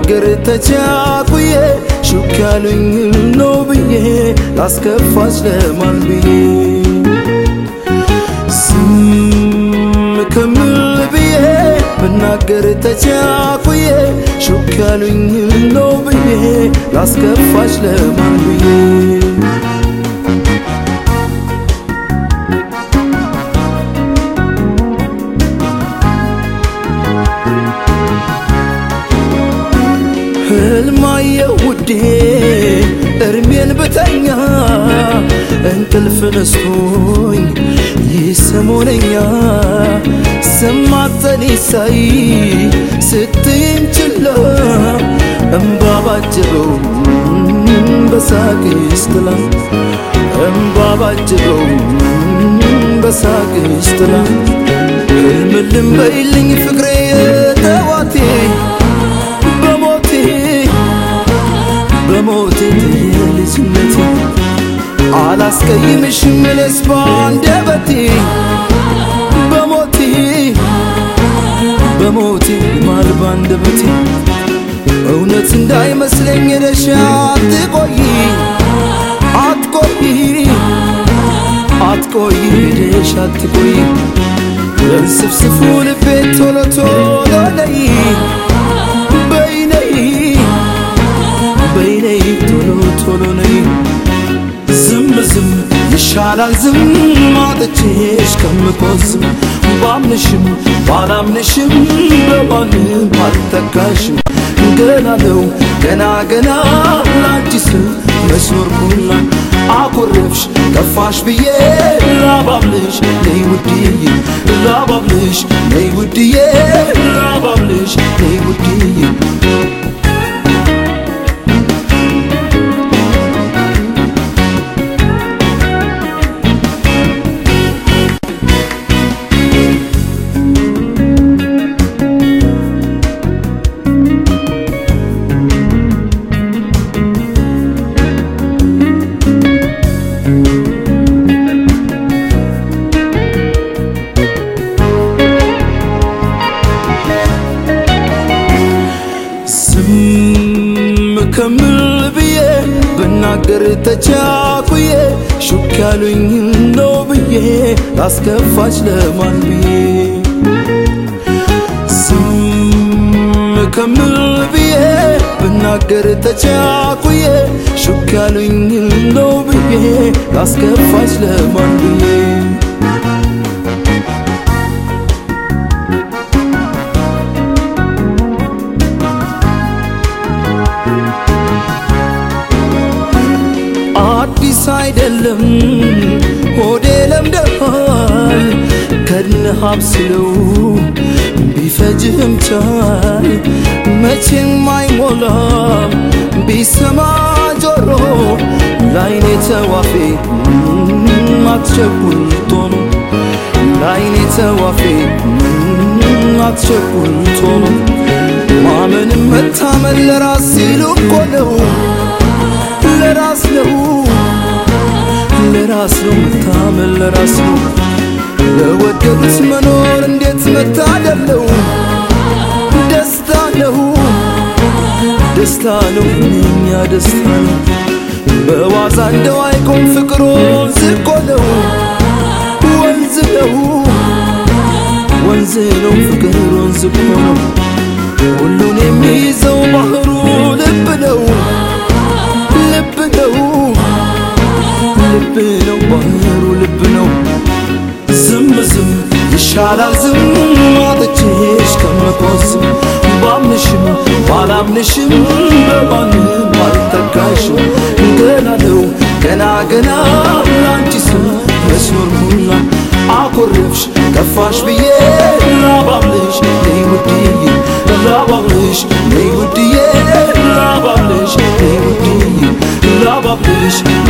ብናገር ተቻኩዬ ሹክ ያሉኝ ነው ብዬ ላስከፋች ለማን ብዬ ዝም ከምል ብዬ ብናገር ተቻኩዬ ሹክ ያሉኝ ነው ብዬ ላስከፋች ለማን ብዬ ህልማየ ውዴ እርሜን ብተኛ እንቅልፍ ነስቶኝ ይሰሞነኛ ሰማተኔ ሳይ ስትይን ችላ እምባ ባጀበው በሳቅሽ ጥላ እምባ ባጀበው በሳቅሽ ጥላ ህልምልም በይልኝ ፍቅሬ ጠዋቴ በሞቴ በሞቴ ልጅነቴ አላስቀይምሽም እኔስ ባንደበቴ በሞቴ በሞቴ ማል ባንደበቴ እውነት እንዳይመስለኝ ሄደሽ አትቆይ አትቆይ አትቆይ ሄደሽ አትቆይ ለንስፍስፉ ልቤ ቶሎ ቶሎ ነይ በይነይ በይነይ ቶሎ ቶሎ ነይ ዝም ዝም ይሻላል ዝም አጥቼሽ ከምቆዝም ባምንሽም ባላምንሽም በማንም አልተካሽም ገና ነው ገና ገና ላንቺስ መስኖርኩና አኮረፍሽ ጠፋሽ ብዬ ላባብልሽ ነይ ውድዬ ላባብልሽ ነይ ውድዬ ላባብልሽ ነይ ውድዬ ዝም ከምል ብዬ ብናገር ተቻኩዬ ሹክ ያሉኝ ነው ብዬ ላስከፋች ለማን ብዬ ዝም ከምል ብዬ ብናገር ተቻኩዬ ሹክ ያሉኝ ነው ብዬ ላስከፋች ለማን ብዬ አዲስ አይደለም ሆዴ ለምደሃል ከድነህ አብስለው ቢፈጅህም ቻል መቼም አይሞላም ቢሰማ ጆሮ ላይኔ ተዋፌ አትቸኩል ቶሎ ላይኔ ተዋፌ አትቸኩል ቶሎ ማመንም መታመን ለራስ ሲሉ እኮ ነው ለራስ ነው ለራስ ነው መታመን ለራስ ነው ለወደዱት መኖር እንዴት መታደል ነው ደስታ ነው ደስታ ነው እኛ ደስታ ነው በዋዛ እንደው አይቆም ፍቅሮ ዝቆ ነው ወንዝ ነው ወንዝ ነው ፍቅር ወንዝ እኮ ነው ሁሉን የሚይዘው ባህሩ ልብ ነው ልብ ነው ልብ ነው ባህሩ ልብ ነው ዝም ዝም ይሻላል ዝም አጥቼሽ ከምቆዝም ባምንሽም ባላምንሽም በማንም አልተካሽም ገና ነው ገና ገና ላንቺስ መስኖርኩና አኮረፍሽ ጠፋሽ ብዬ ላባብልሽ ነይ ውድዬ ላባብልሽ ነይ ውድዬ ላባብልሽ ነይ ውድዬ ላባብልሽ